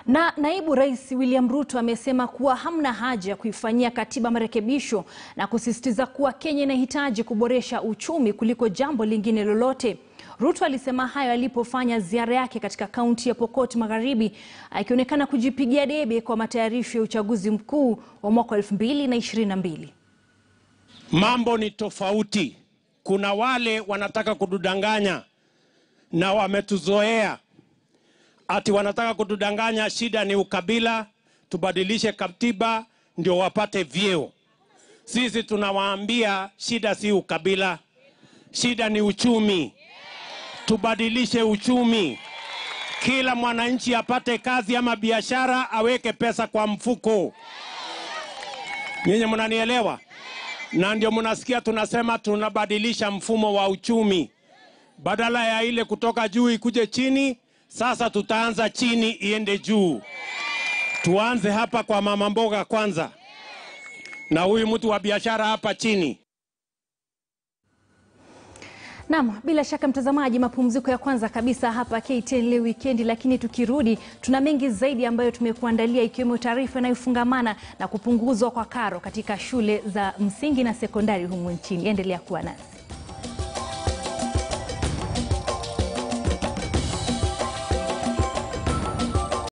Na naibu rais William Ruto amesema kuwa hamna haja ya kuifanyia katiba marekebisho na kusisitiza kuwa Kenya inahitaji kuboresha uchumi kuliko jambo lingine lolote. Ruto alisema hayo alipofanya ziara yake katika kaunti ya Pokot Magharibi, akionekana kujipigia debe kwa matayarisho ya uchaguzi mkuu wa mwaka 2022. Mambo ni tofauti. Kuna wale wanataka kutudanganya na wametuzoea ati wanataka kutudanganya. Shida ni ukabila, tubadilishe katiba ndio wapate vyeo. Sisi tunawaambia shida si ukabila, shida ni uchumi. Tubadilishe uchumi, kila mwananchi apate kazi ama biashara, aweke pesa kwa mfuko. Nyinyi mnanielewa? Na ndio mnasikia tunasema tunabadilisha mfumo wa uchumi, badala ya ile kutoka juu ikuje chini. Sasa tutaanza chini iende juu. Tuanze hapa kwa mama mboga kwanza, na huyu mtu wa biashara hapa chini. Naam, bila shaka mtazamaji, mapumziko ya kwanza kabisa hapa KTN leo wikendi, lakini tukirudi tuna mengi zaidi ambayo tumekuandalia ikiwemo taarifa inayofungamana na kupunguzwa kwa karo katika shule za msingi na sekondari humu nchini. Endelea kuwa nasi.